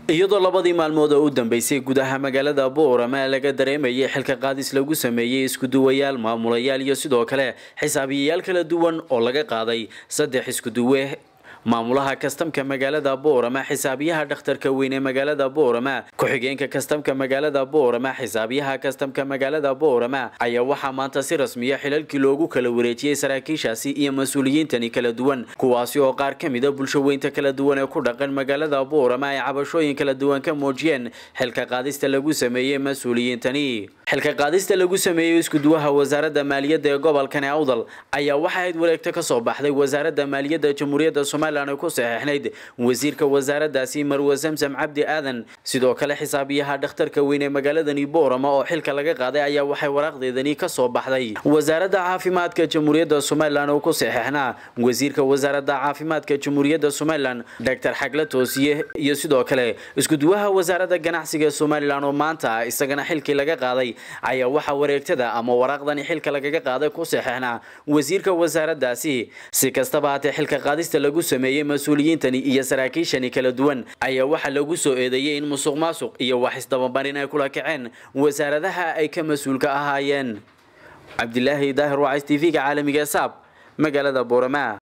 iyadoo labadii maalmood oo u dambeysay gudaha magaalada boorama laga dareemayay xilka qaadis lagu sameeyey iskuduwayaal maamulayaal iyo sidoo kale xisaabiyayaal kala duwan oo laga qaaday saddex iskuduwe maamulaha kastamka magaalada boorama xisaabiyaha dhakhtarka weyn ee magaalada boorama ku-xigeenka kastamka magaalada boorama xisaabiyaha kastamka magaalada boorama ayaa waxaa maanta si rasmiya xilalkii loogu kala wareejiyey saraakiishaasi iyo mas-uuliyiintani kala duwan kuwaasi oo qaar ka mida bulshaweynta kala duwan ee ku dhaqan magaalada boorama ay cabashooyin kala duwan ka muujiyeen xilka qaadista lagu sameeyey mas-uuliyiintani xilka qaadista lagu sameeyey iskuduwaha wasaaradda maaliyadda ee gobolkani awdal ayaa waxa ayd wareegto kasoo baxday wasaaradda maaliyadda jamhuuriyadda somalilan ku saxeixnayd wasiirka wasaaradaasi marwe samsam cabdi aadan sidoo kale xisaabiyaha dhakhtarka weyn ee magaaladani boorama oo xilka laga qaaday ayaa waxay waraaqdeedani kasoo baxday wasaaradda caafimaadka jamhuuriyadda somalilan oo ku saxeixnaa wasiirka wasaaradda caafimaadka jamhuuriyadda somalilan doctor xagle toosiye iyo sidoo kale iskuduwaha wasaaradda ganacsiga somalilan oo maanta isagana xilkii laga qaaday ayaa waxaa wareegtada ama waraaqdani xilka lagaga qaaday ku saxeixnaa wasiirka wasaaraddaasi si kastaba haatee xilka qaadista lagu sameeyey mas-uuliyiintani iyo saraakiishani kala duwan ayaa waxaa lagu soo eedeeyey in musuq maasuq iyo wax isdababarin ay kula kaceen wasaaradaha ay ka mas-uulka ahaayeen cabdilaahi daahir wacays t v-ga caalamiga saab magaalada boorama